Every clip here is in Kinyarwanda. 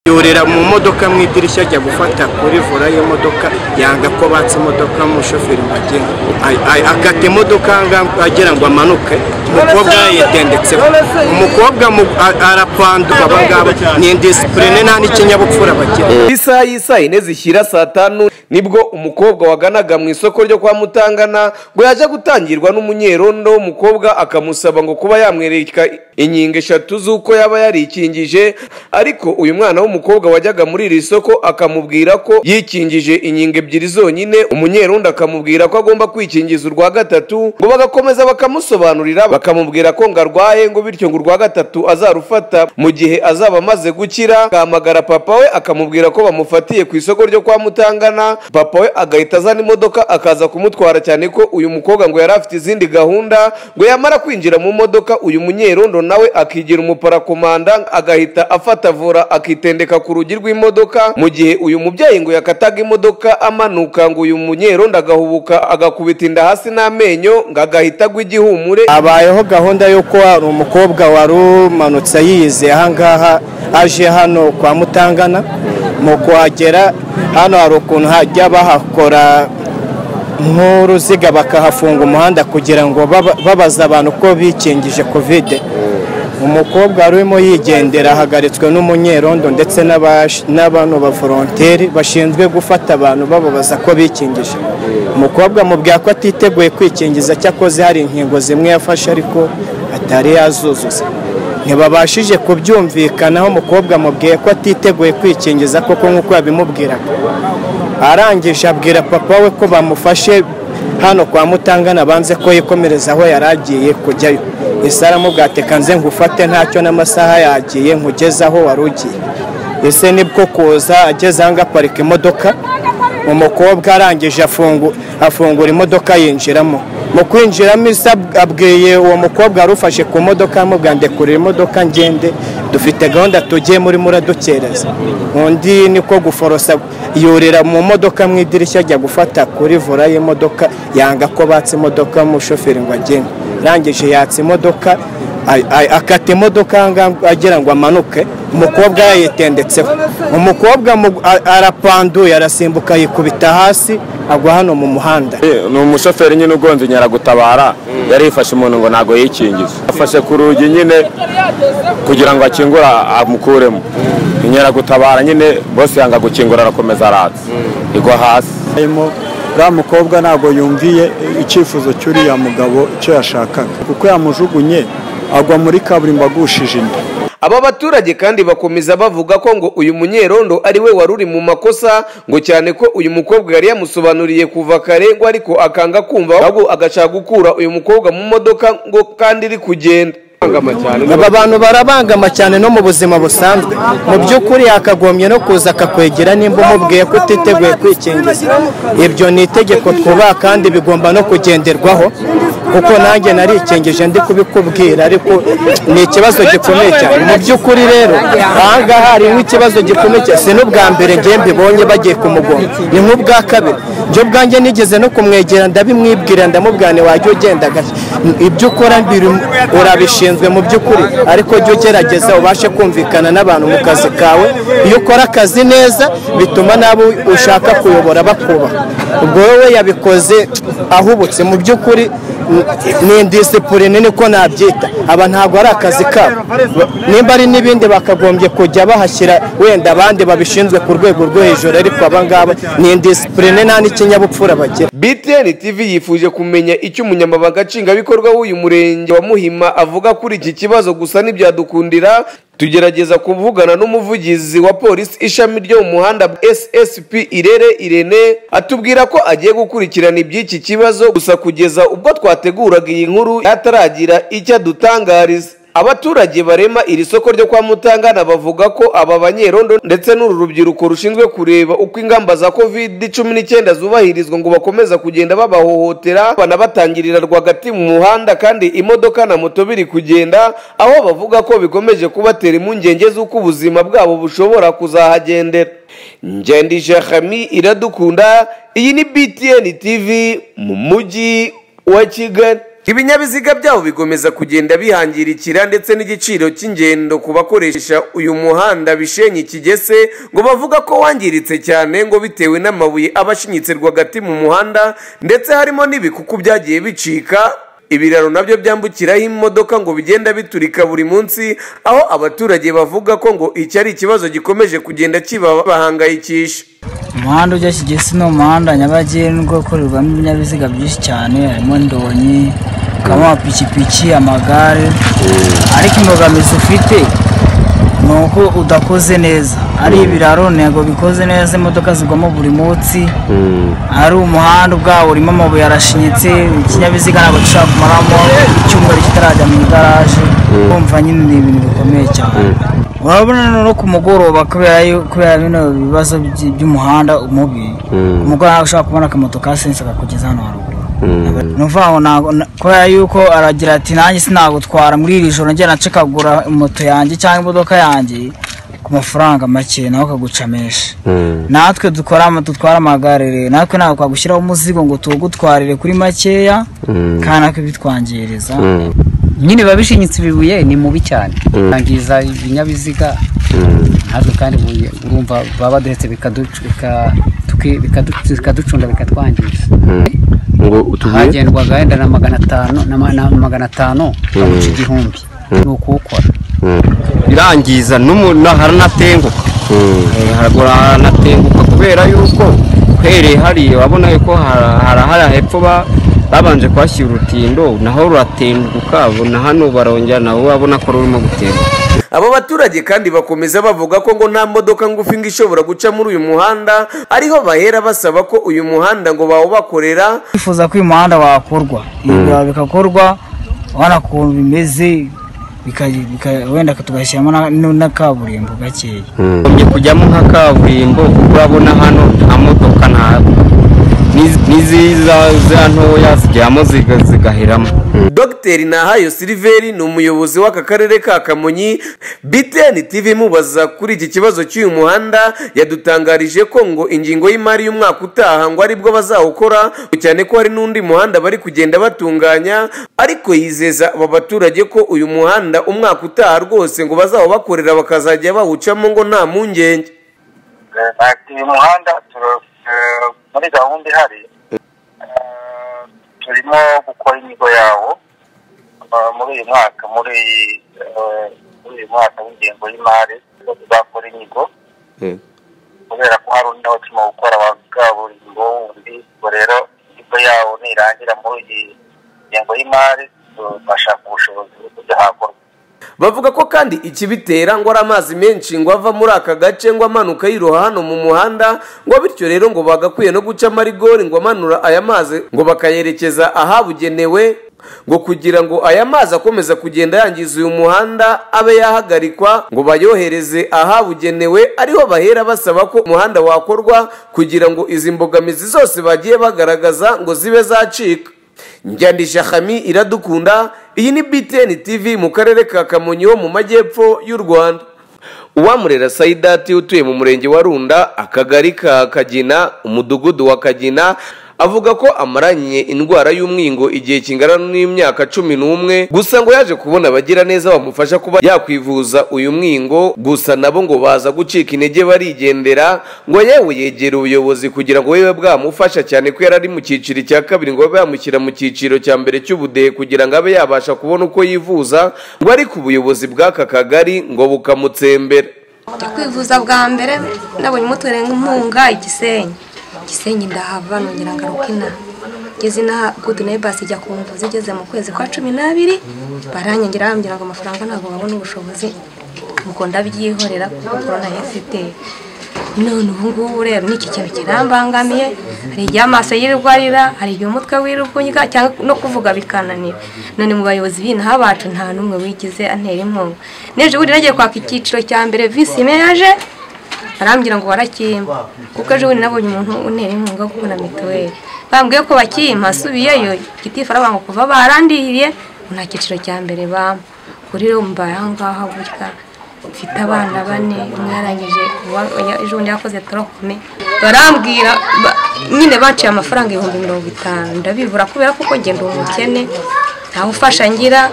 yurira mu modoka mu idirishya ajya gufata kuri vora y'imodoka yanga ko batse imodoka mu shoferi ngo agende Ay- ay- akata imodoka anga- agira ngo amanuke umukobwa yitendetseho umukobwa mu- a- arapanduka aba ngaba ni indisipurine nta n'ikinyabupfura bagira isaha y'isaha ine zishyira saa tanu nibwo umukobwa waganaga mu isoko ryo kwa mutangana ngo yaje gutangirwa n'umunyerondo umukobwa akamusaba ngo kuba yamwereka inkingo eshatu z'uko yaba yarikingije ariko uyu mwana w'umukobwa wajyaga muri iri soko akamubwira ko yikingije inkingo ebyiri zonyine umunyerondo akamubwira ko agomba kwikingiza urwa gatatu ngo bagakomeza bakamusobanurira bakamubwira ko ngo arwaye ngo bityo ngo urwa gatatu azarufata mu gihe azaba amaze gukira akamagara papa we akamubwira ko bamufatiye ku isoko ryo kwa mutangana papa we agahita azana imodoka akaza kumutwara cyane ko uyu mukobwa ngo yari afite izindi gahunda ngo yamara kwinjira mu modoka uyu munyerondo nawe akigira umuparakomanda agahita afata vora akitendeka ku rugi rw'imodoka mu gihe uyu mubyeyi ngo yakataga imodoka amanuka ngo uyu munyerondo agahubuka agakubita inda hasi n'amenyo ngo agahita agwa igihumure habayeho gahunda y'uko hari umukobwa wari umanutse yize ahangaha aje hano kwa mutangana mu kuhagera hano hari ukuntu hajya bahakora nk'uruziga bakahafunga umuhanda kugira ngo baba- babaze abantu ko bikingije kovide umukobwa wari urimo yigendera ahagaritswe n'umunyerondo ndetse n'abash- n'abantu bavoronteri bashinzwe gufata abantu bababaza ko bikingije umukobwa mubwira ko atiteguye kwikingiza cyakoze hari inkingo zimwe yafashe ariko atari yazuzuza ntibabashije kubyumvikanaho umukobwa mubwiye ko atiteguye kwikingiza koko nk'uko yabimubwiraga arangije abwira papa we ko bamufashe hano kwa mutangana banze ko yikomereza aho yari agiye kujyayo ese aramubwira ati kanze ngufate ntacyo n'amasaha yagiye nkugeze aho wari ugiye ese nibwo kuza ageze ahangaha aparika imodoka umukobwa arangije afungu- afungura imodoka yinjiramo mu kwinjiramo isa abwiye uwo mukobwa wari ufashe ku modoka amubwira ndekurira imodoka ngende dufite gahunda tugiyemo urimo uradukereza undi niko guforosa yurira mu modoka mu idirishya ajya gufata kuri vora y'imodoka yanga ko batse imodoka mushoferi ngo agende arangije yatse imodoka ay- ay- akata imodoka anga- agira ngo amanuke umukobwa yayitendetseho umukobwa mu- a- arapanduye arasimbuka yikubita hasi agwa hano mu muhanda ni umushoferi nyine ugonze inyaragutabara yari yifashe umuntu ngo ntabwo yikingize afashe ku rugi nyine kugira ngo akingure amukuremo inyaragutabara nyine bose yanga gukingura arakomeza aratsa igwa hasi harimo uriya mukobwa ntabwo yumviye icyifuzo cy'uriya mugabo icyo yashakaga kuko yamujugunye agwa muri kaburimbo agushije inda aba baturage kandi bakomeza bavuga ko ngo uyu munyerondo ari we wari uri mu makosa ngo cyane ko uyu mukobwa yari yamusobanuriye kuva kare ngo ariko akanga kumva ahubwo agashaka gukura uyu mukobwa mu modoka ngo kandi iri kugenda aba bantu barabangama cyane no mu buzima busanzwe mu by'ukuri yakagombye no kuza akakwegera nimba umubwiye ko utiteguye kwikingiza ibyo ni itegeko twubaha kandi bigomba no kugenderwaho kuko nanjye narikingije ndi kubikubwira ariko ni ikibazo gikomeye cyane mu by'ukuri rero ahangaha hari nk'ikibazo gikomeye cyane si n'ubwa mbere ngiye mbibonye bagiye kumugonga ni nk'ubwa kabiri njye ubwanjye nigeze no kumwegera ndabimwibwira ndamubwira ntiwajya ugenda gake ibyo ukora mbiri urabishinzwe mu by'ukuri ariko jya ugerageza ubashe kumvikana n'abantu mu kazi kawe iyo ukora akazi neza bituma n'abo ushaka kuyobora bakubaha ubwo wowe yabikoze ahubutse mu by'ukuri ni indisipurine niko nabyita aba ntabwo ari akazi kabo nimba ari n'ibindi bakagombye kujya bahashyira wenda abandi babishinzwe ku rwego rwo hejuru ariko aba ngaba ni indisipurine nta n'ikinyabupfura bagira btn tv yifuje kumenya icyo umunyamabanga nshingwabikorwa w'uyu murenge wa muhima avuga kuri iki kibazo gusa ntibyadukundira tugerageza kuvugana n'umuvugizi wa polisi ishami ryo mu muhanda ssp irere irene atubwira ko agiye gukurikirana iby'iki kibazo gusa kugeza ubwo twateguraga iyi nkuru ataragira icyo adutangariza abaturage barema iri soko ryo kwa mutangana bavuga ko aba banyerondo ndetse n'uru rubyiruko rushinzwe kureba uko ingamba za covid cumi n'icyenda zubahirizwa ngo bakomeza kugenda babahohotera banabatangirira rwagati mu muhanda kandi imodoka na moto biri kugenda aho bavuga ko bikomeje kubatera impungenge z'uko ubuzima bwabo bushobora kuzahagendera ngendije hami iradukunda iyi ni btn tv mu mujyi wa kigali ibinyabiziga byabo bigomeza kugenda bihangirikira ndetse n'igiciro cy'ingendo ku bakoresha uyu muhanda bishenye kigese ngo bavuga ko wangiritse cyane ngo bitewe n'amabuye aba ashinyitse rwagati mu muhanda ndetse harimo n'ibikuku byagiye bicika ibiraro nabyo byambukiraho imodoka ngo bigenda biturika buri munsi aho abaturage bavuga ko ngo iki ari ikibazo gikomeje kugenda kibahangayikisha umuhanda ujya kigesi ni umuhanda nyabagendwa ukorerwamo ibinyabiziga byinshi cyane harimo ndonyi hakabamo amapikipiki amagare ariko imbogamizi ufite ni uko udakoze neza ari ibiraro ntego bikoze neza imodoka zigwamo buri munsi ari umuhanda ubwawo urimo amabuye arashinyitse ikinyabiziga ntabwo gishobora kumaramo icyumweru kitarajya mu igaraje kumva nyine ni ibintu bikomeye cyane urabona no ku mugoroba kubera yu- kubera bino bibazo by- by'umuhanda umubi umugoroba ushobora kubona akamoto ka sense kakugeza hano haruguru ni ukuvuga ngo ntabwo- na- kubera yuko aragira ati nanjye sinagutwara muri iri joro njye nacikagura moto yanjye cyangwa imodoka yanjye ku mafaranga make nawe ukaguca menshi natwe dukora ama- dutwara amagare rero natwe ntabwo twagushyiraho umuzigo ngo tuwugutwarire kuri makeya kandi natwe bitwangiriza nyine biba bishinyitse ibibuye ni mubi cyane yangiza ibinyabiziga natwe kandi ubu- urumva baba baduhetse bikaducu- bika- tuki- bikadu- bikaducunda bikatwangiza ngo utubuye hagendwaga wenda na magana atanu na ma- na magana atanu bamuca igihumbi ni ukuwukora birangiza n'umuntu haranatenguka Eh, haragora haranatenguka kubera yuko uhereye hariya wabona yuko hara- harahara hepfo ba- babanje kuhashyira urutindo naho ruratenguka bona hano barongera nabo babona ko rurimo gutenguka aba baturage kandi bakomeza bavuga ko ngo nta modoka ngufi ngo ishobora guca muri uyu muhanda ariho bahera basaba ko uyu muhanda ngo bawubakorera twifuza ko uyu muhanda wakorwa ibiraro bikakorwa ubona ukuntu bimeze bika- bika- wenda tugashyiramo na- nu- na kaburimbo gakeya Ugombye kujyamo nka kaburimbo kuko urabona hano nta modoka ntabwo n'iziza za ntoya zijyamo ziga- zigaheramo dogiteri nahayo siliveri ni umuyobozi w'aka karere ka kamonyi btn tv imubaza kuri iki kibazo cy'uyu muhanda yadutangarije ko ngo ingingo y'imari y'umwaka utaha ngo aribwo bazawukora cyane ko hari n'undi muhanda bari kugenda batunganya ariko yizeza aba baturage ko uyu muhanda umwaka utaha rwose ngo bazawubakorera bakazajya bawucamo ngo nta mpungenge uyu muhanda turo- eh, muri gahunda ihari eh, turimo gukora inyigo yawo eh, muri uyu mwaka muri iyi, eh, muri uyu mwaka w'ingengo y'imari tuzakora inyigo kubera ko hari undi nawe turimo gukora wa kaburimbo wundi ubwo rero inyigo yawo nirangira muri iyi ngengo y'imari tuzashaka ubushobozi bwo kujya hakorwa bavuga ko kandi ikibitera ngo ari amazi menshi ngo ava muri aka gace ngo amanuka yiroha hano mu muhanda ngo bityo rero ngo bagakwiye no guca amarigori ngo amanura aya mazi ngo bakayerekeza ahabugenewe ngo kugira ngo aya mazi akomeza kugenda yangiza uyu muhanda abe yahagarikwa ngo bayohereze ahabugenewe ariho bahera basaba ko umuhanda wakorwa kugira ngo izi mbogamizi zose bagiye bagaragaza ngo zibe zacika njyandisha hami iradukunda iyi ni btn tv mu karere ka kamonyi ho mu majyepfo y'u rwanda uwamurera sayidati utuye mu murenge wa runda akagari ka kagina umudugudu wa kagina avuga ko amaranye indwara y'umwingo igihe kingana n'imyaka cumi n'umwe gusa ngo yaje kubona abagiraneza bamufasha kuba yakwivuza uyu mwingo gusa nabo ngo baza gucika intege barigendera ngo yewe yegera ubuyobozi kugira ngo bube bwamufasha cyane ko yari ari mu cyiciro cya kabiri ngo babe bamushyira mu cyiciro cya mbere cy'ubudehe kugira ngo abe yabasha kubona uko yivuza ngo ariko ubuyobozi bw'aka kagari ngo bukamutsembera Njya kwivuza bwa mbere nabonye umutwe nk'impunga igisenyi igisenyi ndahava nongera ngaruka inaha ngeze inaha gudu nayo basi ijya kumvuza igeze mu kwezi kwa cumi n'abiri baranyongera bambwira ngo amafaranga ntabwo babona ubushobozi ubwo ndabyihorera kuko korona yari ifite none ubu ngubu rero ni iki kintu kirambangamiye hari igihe amaso yirirwa arira hari igihe umutwe wirirwa unywa cyangwa no kuvuga bikananira none mu bayobozi b'inaha bacu nta n'umwe wigize antera inkunga n'ejo bundi nagiye kwaka icyiciro cya mbere visi meyaje barambwira ngo barakimpa kuko ejo bundi nabonye umuntu untera inkunga kuko na mituweli bambwiye ko bakimpa asubiyeyo gitifu aravuga ngo kuva barandiriye ngo nta cyiciro cya mbere bampa kuri rero mbaye aha ngaha gutya mfite abana bane umwe yarangije uwa- uya- ejo bundi yakoze torokome barambwira ba- nyine baciye amafaranga ibihumbi mirongo itanu ndabibura kubera ko uko ngenda umukene nta bufasha ngira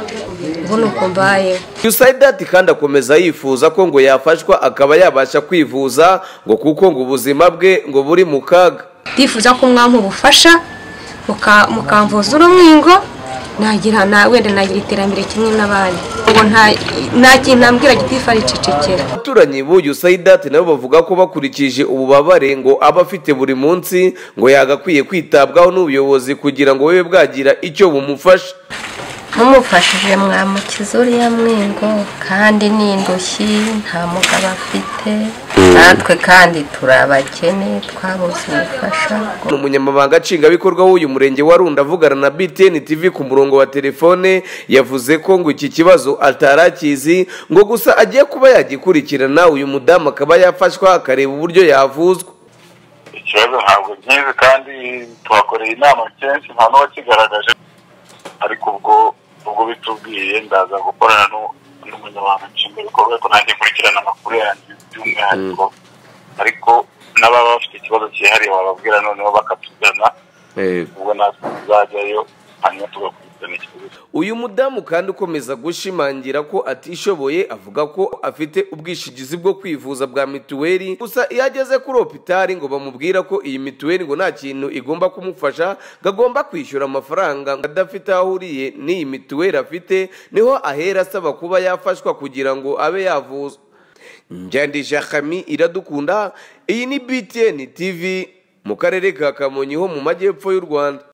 ubu ni uko mbayeho yusaidati kandi akomeza yifuza ko ngo yafashwa akaba yabasha kwivuza ngo kuko ngo ubuzima bwe ngo buri mu kaga ndifuza ko mwampa ubufasha muka- mukamvuza urumwingo nagira na wenda nagira iterambere kimwe n'abandi ngo nta nta kintu ambwira gitifu aricecekera abaturanyi b'uyu sayidati nabo bavuga ko bakurikije ububabare ngo aba afite buri munsi ngo yagakwiye kwitabwaho n'ubuyobozi kugira ngo bube bwagira icyo bumufasha mumufashije mwamukiza uriya mwingo kandi ni indushyi nta mugabo afite natwe kandi turi abakene twabuze ubufasha ni umunyamabanga nshingwabikorwa w'uyu murenge wa runda avugana na btn tv ku murongo wa telefone yavuze ko ngo iki kibazo atari akizi ngo gusa agiye kuba yagikurikirana uyu mudamu akaba yafashwa akareba uburyo yavuzwa ikibazo ntabwo nkizi kandi tuhakoreye inama kenshi nta n'uwakigaragaje ariko ubwo ubwo bitubwiye ndaza gukorana n'u- n'umunyamabanga nshingwabikorwa ariko nanjye nkurikirana amakuru yanjye by'umwihariko ariko n'ababa bafite ikibazo cyihariye bababwira noneho bakatugana ubwo natwe tuzajyayo hanyuma tugakurikirana ikibazo uyu mudamu kandi ukomeza gushimangira ko atishoboye avuga ko afite ubwishingizi bwo kwivuza bwa mituweli gusa iyo ageze kuri opitari ngo bamubwira ko iyi mituweli ngo nta kintu igomba kumufasha ngo agomba kwishyura amafaranga ngo adafite aho ahuriye n'iyi mituweli afite niho ahera asaba kuba yafashwa kugira ngo abe yavuzwa njyandi jakami iradukunda iyi ni btn tv mu karere ka kamonyi ho mu majyepfo y'u rwanda